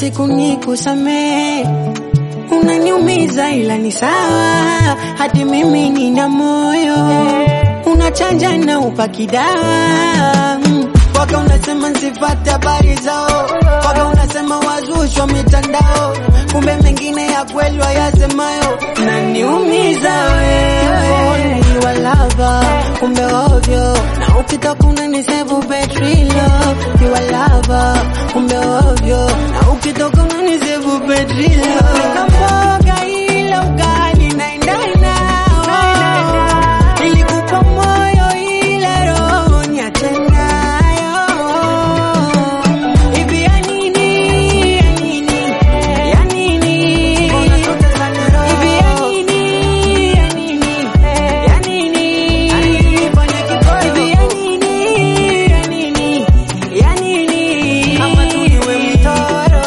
siku nikusamee unaniumiza ila ni sawa, hadi mimi nina moyo unachanja na upaki dawa mm. Waka unasema nsifate habari zao, waka unasema wazushwa mitandao, kumbe mengine ya kweli wayasemayo naniumiza wewe ni walava, kumbe ovyo na ukitoka unanisevu petrilo ni walava, kumbe ovyo na ukitoka unanisevu petrilo nikamboga ila ugali naendana nilikupa moyo ila roho niache nayo. Hivi ya nini, ya nini, ya nini? Hivi ya nini, ya nini, ya nini? Hivi ya nini, ya nini, ya nini? Ama tu niwe mtoro.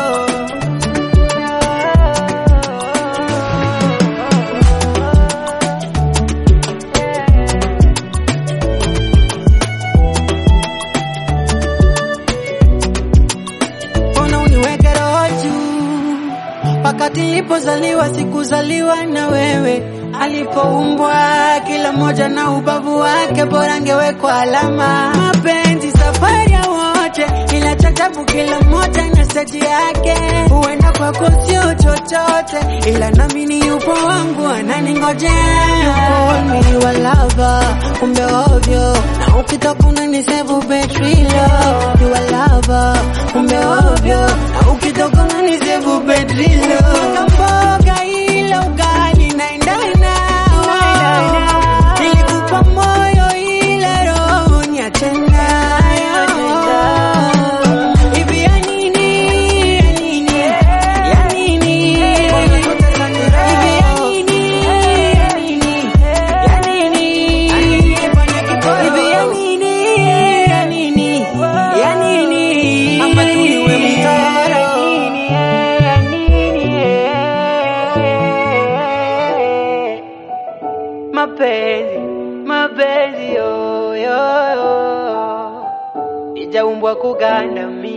mbona uniweke roho juu? Wakati nilipozaliwa sikuzaliwa na wewe, alipoumbwa kila mmoja na ubavu wake, bora angewekwa alama. Mapenzi safari ya wote, ila chachabu kila mmoja na stage yake. Huenda kwako sio chochote, ila nami ni yupo wangu ananingojea. Mimi walava, kumbe ovyo, na ukitoka unanisevu petrilo. You are lover, kumbe ovyo, na ukitoka unanisevu petrilo. Kamboga ila ugali naendana, nilikupa moyo ila roho niache nayo. Hivi ya nini, ya nini, ya nini? Hivi ya nini, ya nini, ya nini? Hivi ya nini, ya nini, ya nini? Ama tu niwe mtoro. Mapenzi, mapenzi yo, yo, yo. Ijaumbwa kugandamia